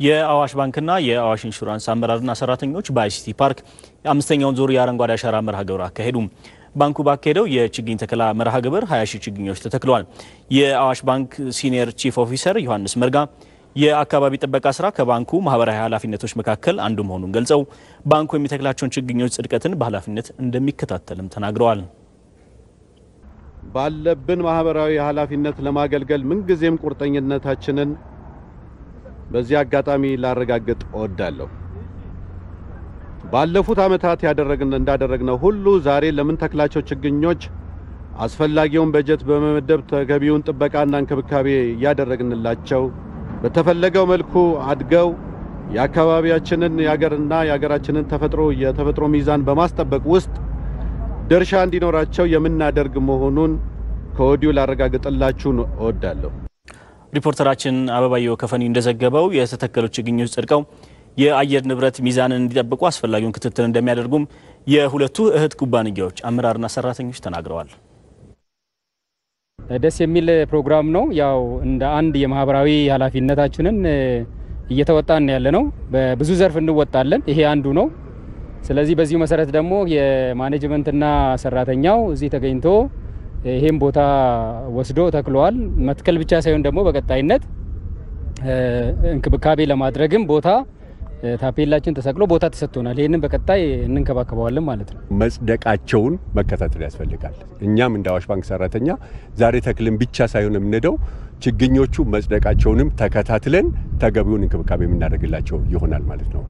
የአዋሽ ባንክና የአዋሽ ኢንሹራንስ አመራርና ሰራተኞች በአይሲቲ ፓርክ የአምስተኛውን ዙር የአረንጓዴ አሻራ መርሃ ግብር አካሄዱ። ባንኩ ባካሄደው የችግኝ ተከላ መርሃ ግብር 20 ሺህ ችግኞች ተተክለዋል። የአዋሽ ባንክ ሲኒየር ቺፍ ኦፊሰር ዮሐንስ መርጋ የአካባቢ ጥበቃ ስራ ከባንኩ ማህበራዊ ኃላፊነቶች መካከል አንዱ መሆኑን ገልጸው ባንኩ የሚተክላቸውን ችግኞች ጽድቀትን በኃላፊነት እንደሚከታተልም ተናግረዋል። ባለብን ማህበራዊ ኃላፊነት ለማገልገል ምንጊዜም ቁርጠኝነታችንን በዚህ አጋጣሚ ላረጋግጥ እወዳለሁ። ባለፉት ዓመታት ያደረግን እንዳደረግነው ሁሉ ዛሬ ለምንተክላቸው ችግኞች አስፈላጊውን በጀት በመመደብ ተገቢውን ጥበቃና እንክብካቤ እያደረግንላቸው በተፈለገው መልኩ አድገው የአካባቢያችንን የሀገርና የሀገራችንን ተፈጥሮ የተፈጥሮ ሚዛን በማስጠበቅ ውስጥ ድርሻ እንዲኖራቸው የምናደርግ መሆኑን ከወዲሁ ላረጋግጥላችሁ እወዳለሁ። ሪፖርተራችን አበባየው ከፈኒ እንደዘገበው የተተከሉ ችግኞች ጸድቀው የአየር ንብረት ሚዛንን እንዲጠብቁ አስፈላጊውን ክትትል እንደሚያደርጉም የሁለቱ እህት ኩባንያዎች አመራርና ሰራተኞች ተናግረዋል። ደስ የሚል ፕሮግራም ነው። ያው እንደ አንድ የማህበራዊ ኃላፊነታችንን እየተወጣን ያለ ነው። በብዙ ዘርፍ እንወጣለን። ይሄ አንዱ ነው። ስለዚህ በዚሁ መሰረት ደግሞ የማኔጅመንትና ሰራተኛው እዚህ ተገኝቶ ይሄን ቦታ ወስዶ ተክለዋል። መትከል ብቻ ሳይሆን ደግሞ በቀጣይነት እንክብካቤ ለማድረግም ቦታ ታፔላችን ተሰቅሎ ቦታ ተሰጥቶናል። ይህንን በቀጣይ እንንከባከበዋለን ማለት ነው። መጽደቃቸውን መከታተል ያስፈልጋል። እኛም እንደ አዋሽ ባንክ ሰራተኛ ዛሬ ተክልን ብቻ ሳይሆን የምንሄደው ችግኞቹ መጽደቃቸውንም ተከታትለን ተገቢውን እንክብካቤ የምናደርግላቸው ይሆናል ማለት ነው።